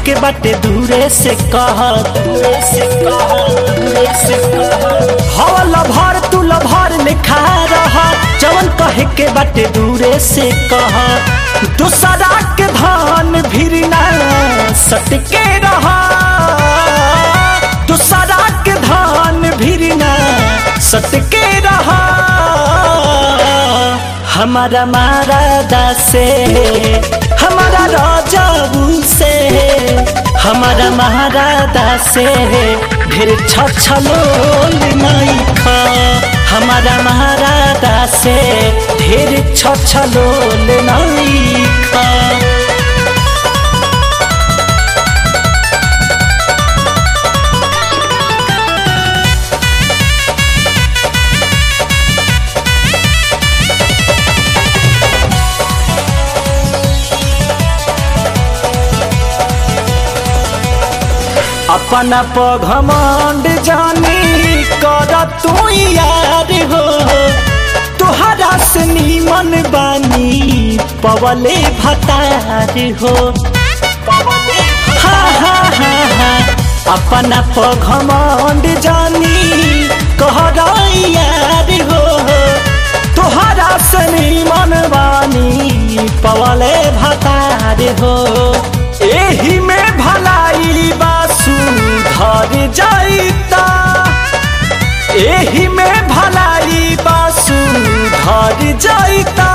के बाटे दूरे से कह दूरे से कह दूरे से कह हवल भर तू लभर लिखा रह जवन कहे के बाटे दूरे से कह दूसरा के धान भिरना सटके रह दूसरा के धान भिरना सटके रह हमारा मारा से हमारा राजाबू से हमारा महाराजा से ढेर छछलोल नहीं खा हमारा महाराजा से ढेर छछलोल नहीं खा अपना पघमंड जानी कर तू यार हो तुहरा से नीमन बानी पवले भतार हो हा हा हा हा अपना पघमंड जानी कहर यार हो तुहरा से नीमन बानी पवले भतार हो एही में भलाई बासु धर जाइता एही में भलाई बासु धर जाइता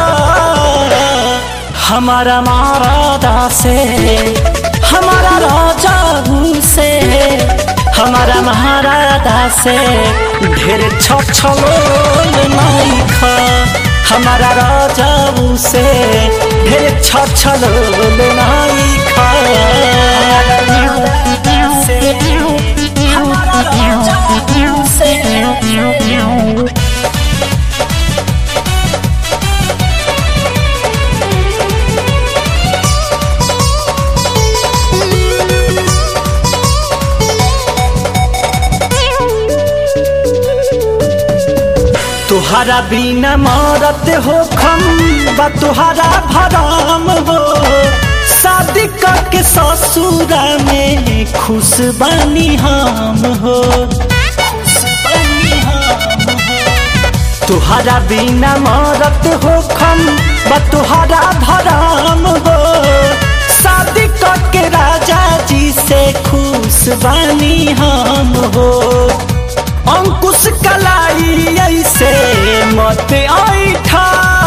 हमारा मारा से हमारा राजा से हमारा महाराजा से ढेर छछलोल नहीं खा हमारा राजा से ढेर छछलोल नहीं खा हमारा राजा से तुहरा बिना मरत हो खम बा तुहरा भराम हो शादी करके ससुरा में खुश बनी हम हो तुहरा बिना मरत हो खम बा तुहरा भराम हो शादी करके राजा जी से खुश बनी हम हो अंकुश कलाई ऐसे मत ऐठा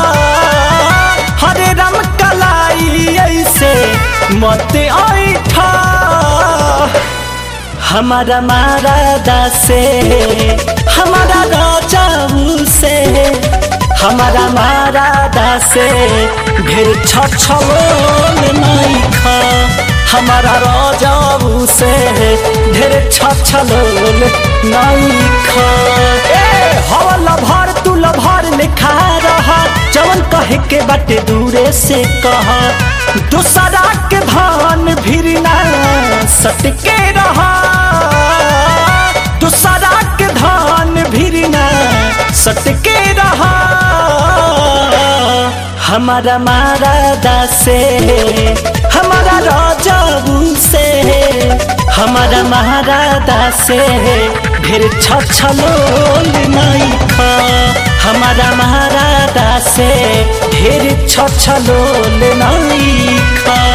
हरे राम कलाई ऐसे मत ऐठा हमारा मारा से हमारा राजा से हमारा मारा से ढेर छछलोल नहीं खा हमारा राजाऊ से ढेर छछलोल नहीं खा ए हवल भर तू लभर लिखा रहा जवन कहे के बाटे दूरे से कह दूसरा के धान भिरना सटके रहा दूसरा के धान भिरना सटके रहा हमारा मारा से हमारा राजाऊ से हमारा महाराजा से ढेर छछलोल नहीं खा हमारा महाराजा से ढेर छछलोल नहीं खा